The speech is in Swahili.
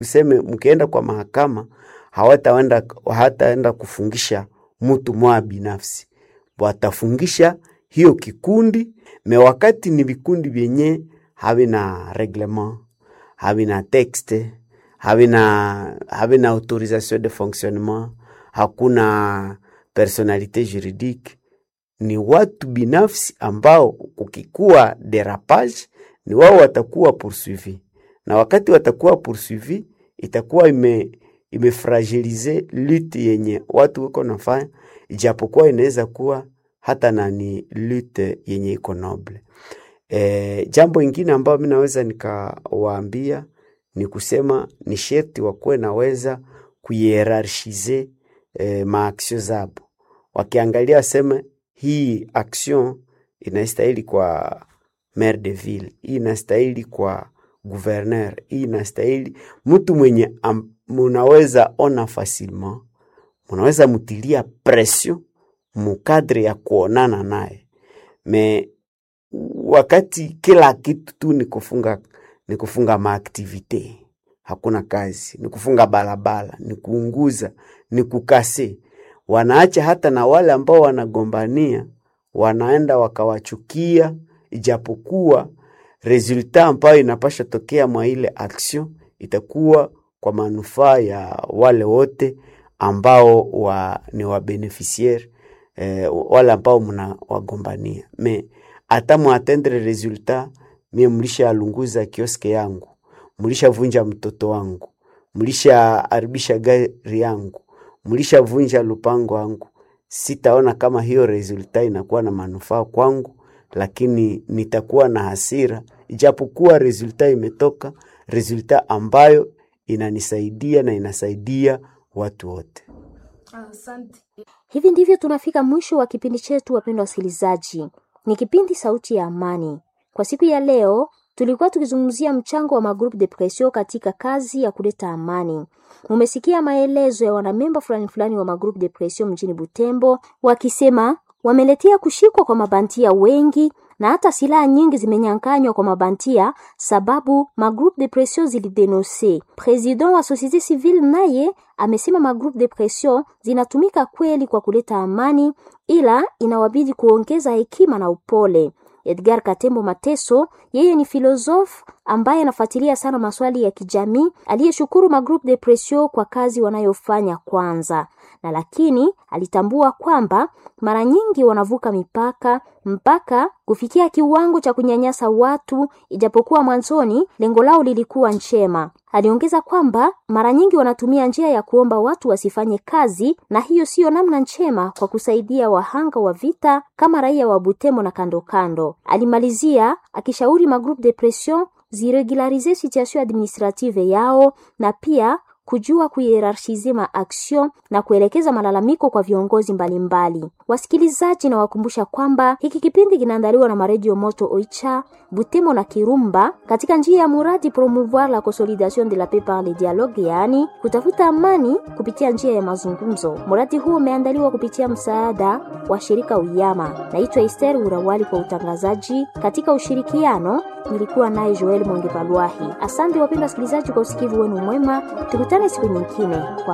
tuseme mkienda kwa mahakama hawataenda hawataenda kufungisha mtu mwa binafsi, watafungisha hiyo kikundi me wakati ni vikundi vyenye havina reglement havina texte havina havina autorisation de fonctionnement, hakuna personalite juridique, ni watu binafsi ambao kukikuwa derapage ni wao watakuwa poursuivi, na wakati watakuwa poursuivi itakuwa ime imefragilize lutte yenye watu wako nafanya, ijapokuwa inaweza kuwa hata nani lutte yenye iko noble. E, jambo ingine ambayo mi naweza nikawaambia ni kusema ni sherti wakuwe naweza kuhierarchize e, maaksio zabo, wakiangalia waseme hii action inastahili kwa maire de ville, hii inastahili kwa gouverneur, hii inastahili mtu mwenye am, munaweza ona facilement, munaweza mutilia pression mukadre ya kuonana naye me wakati kila kitu tu ni kufunga ni kufunga maaktivite, hakuna kazi, ni kufunga barabara, ni kuunguza, ni kukase. Wanaacha hata na wale ambao wanagombania, wanaenda wakawachukia, ijapokuwa resulta ambayo inapasha tokea mwa ile action itakuwa kwa manufaa ya wale wote ambao wa, ni wabeneficiaire eh, wale ambao mna wagombania me hata mwatendre resultat mie mlishalunguza kioske yangu, mlishavunja mtoto wangu, mlishaharibisha gari yangu, mlishavunja lupango wangu, sitaona kama hiyo resultat inakuwa na manufaa kwangu, lakini nitakuwa na hasira, ijapokuwa resultat imetoka, resultat ambayo inanisaidia na inasaidia watu wote. Asante. Hivi ndivyo tunafika mwisho wa kipindi chetu, wapendwa wasikilizaji. Ni kipindi Sauti ya Amani. Kwa siku ya leo tulikuwa tukizungumzia mchango wa magroup depression katika kazi ya kuleta amani. Mumesikia maelezo ya wanamemba fulani fulani wa magroup depression mjini Butembo wakisema wameletea kushikwa kwa mabantia wengi na hata silaha nyingi zimenyanganywa kwa mabantia sababu magroup depression zilidenonse. President wa societe civile naye amesema magroup depression zinatumika kweli kwa kuleta amani, ila inawabidi kuongeza hekima na upole. Edgar Katembo Mateso, yeye ni filosofu ambaye anafuatilia sana maswali ya kijamii, aliyeshukuru magroup depression kwa kazi wanayofanya kwanza, na lakini alitambua kwamba mara nyingi wanavuka mipaka mpaka kufikia kiwango cha kunyanyasa watu, ijapokuwa mwanzoni lengo lao lilikuwa njema. Aliongeza kwamba mara nyingi wanatumia njia ya kuomba watu wasifanye kazi, na hiyo siyo namna njema kwa kusaidia wahanga wa vita kama raia wa Butembo na kando kando. Alimalizia akishauri magroupe de pression ziregularize situation administrative yao na pia kujua kuhierarchize maaction na kuelekeza malalamiko kwa viongozi mbalimbali mbali. Wasikilizaji, na wakumbusha kwamba hiki kipindi kinaandaliwa na maredio Moto Oicha, Butemo na Kirumba katika njia ya muradi promouvoir la consolidation de la paix par le dialogue, yaani kutafuta amani kupitia njia ya mazungumzo. Muradi huu umeandaliwa kupitia msaada wa shirika Uyama. Naitwa Esther Urawali kwa utangazaji katika ushirikiano nilikuwa naye Joel Mwenge Palwahi. Asante wapendwa wasikilizaji kwa usikivu wenu mwema, tukutane siku nyingine kwa